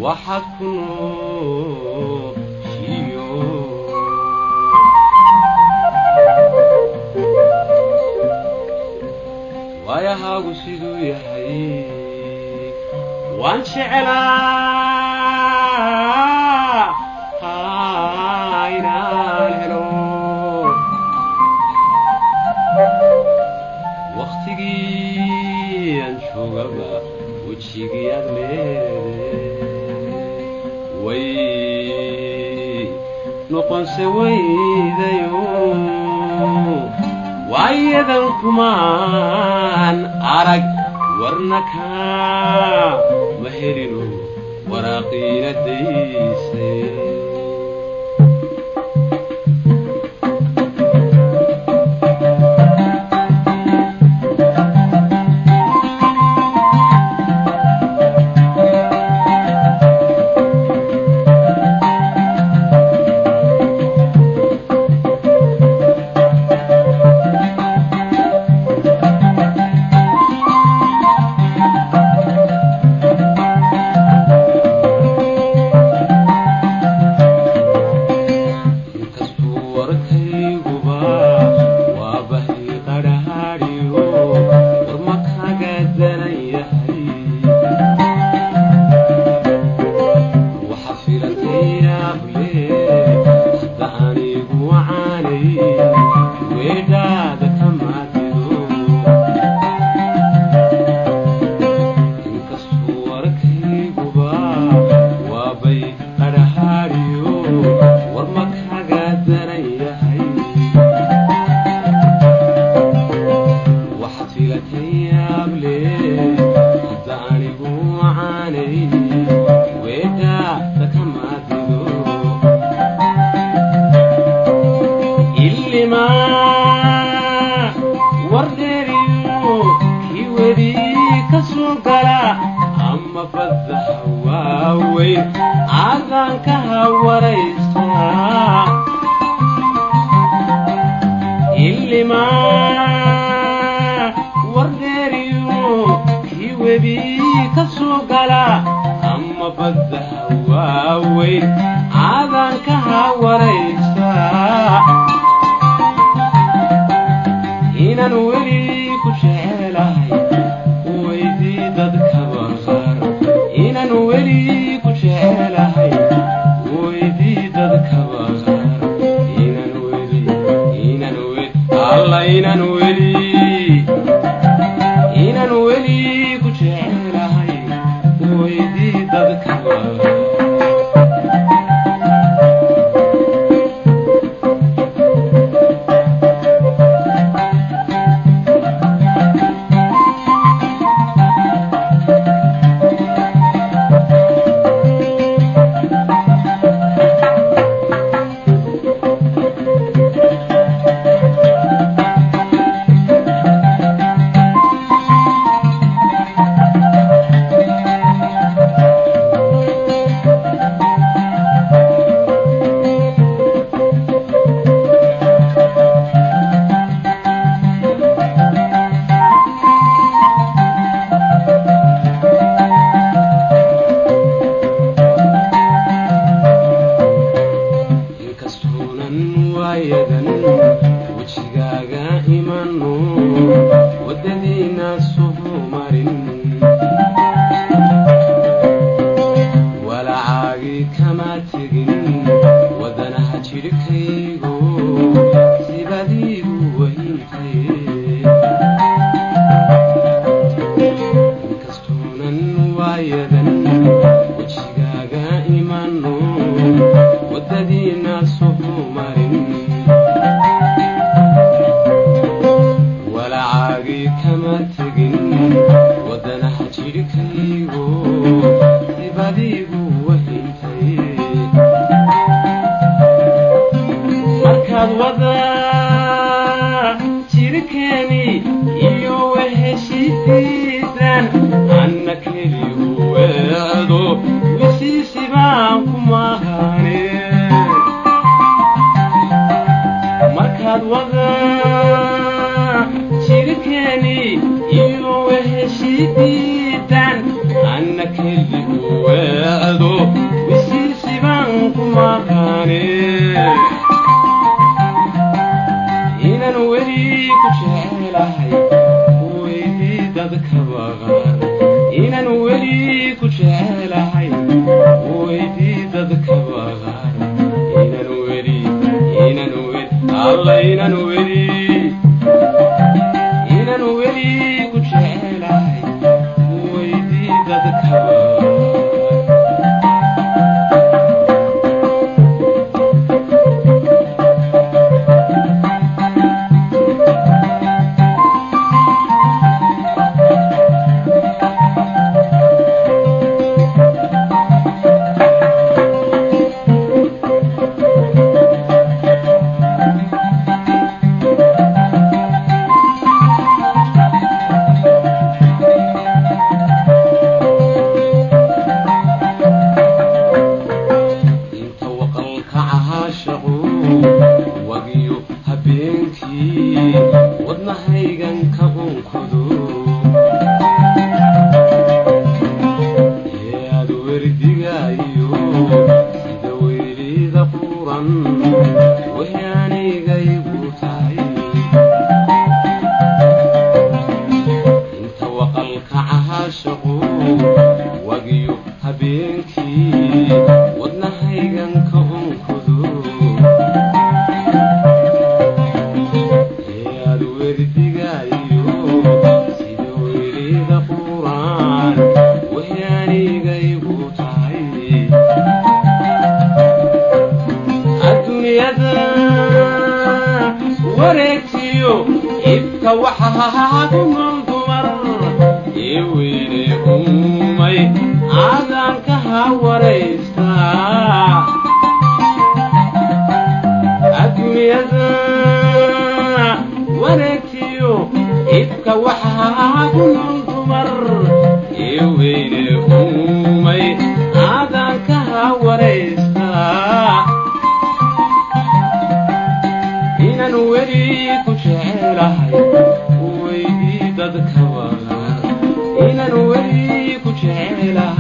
waxaad ku nooshiyo waayahaagu siduu yahay waan jecelaa inaan helo waktigii aan joogaba wejigii aad leede way noqonse weydayo waayadan kumaan arag warna kaa ma helino waraaqiina daysay inkastuu warkayguba waa bahi qadhaadhiyo war ma kaga daran yahay waxa filatay yaable hadda anigu wacaanay weedhaada ka maadido inkastuu warkayguba waa bay qadhaadhiyo war ma kaga daran yahay waxaad filatay yaable hadda anigu wacaanay weedhaada ka maadido ilimaa wardheeriyo kii wedi ka soo gala ama badda hawaaweyn aadaan ka hawaraysaa ilimaa wardheeriyo kii wedi ka soo gala ama badda hawaaweyn aadaan ka hawaraysaa inaan weli ku jecelahay weydii dadkaba qaar inaan weli ku jecelahay weydii dadkaba qaar inaan weli inaan weli alla inaan weli inaan weli ku jecelahay weydii dadkaba qaar inkastuunan waayadan wejigaaga imano waddadiina suhu marin walacaagii kama tegin wadanaha jidhkaygo sibadiigu wahintay inkastuunan waayadan wejigaaga imano waddadiina suhu marin walacaagii kama tegin waddanaha jidhkaygo sibadiigu wahintay markaad wada jirkeeni iyo weheshiisiisaan anna keli u weedo wisiisi baan ku mahane markaad wada jirkeeni iyo weheshiisiisaan anna keli u weedo weli ku jecelahay weydii dadka baqan inaan weli ku jecelahay weydii dadka baqan inaan weli inaan weli alla inaan weli inaan weli ku jecelahay weydii dadka baqan inta waqalka cahaashaqu wagiyo habeenkii wadnahaygan ka unkudu ee aad werdigaayo sida weylida quran wahyaanigaygu tahay inta waqalka cahaashaqu wagiyo habeenkii wadnahaygan ka unkudu ee aad werdigaayo sida weylida quraan wahyaanigaygu tahay adduunyada wareegtiyo ibka waxaa ku nool dumar ee weyne uumay aadaanka ha waraystaa adduunyada wareegtiyo ibka waxaa ku nool dumar ee weyne uumay aadaanka ha waraystaa inaan weli ku jecelahay weydii dadka baqan inaan weli ku jecelahay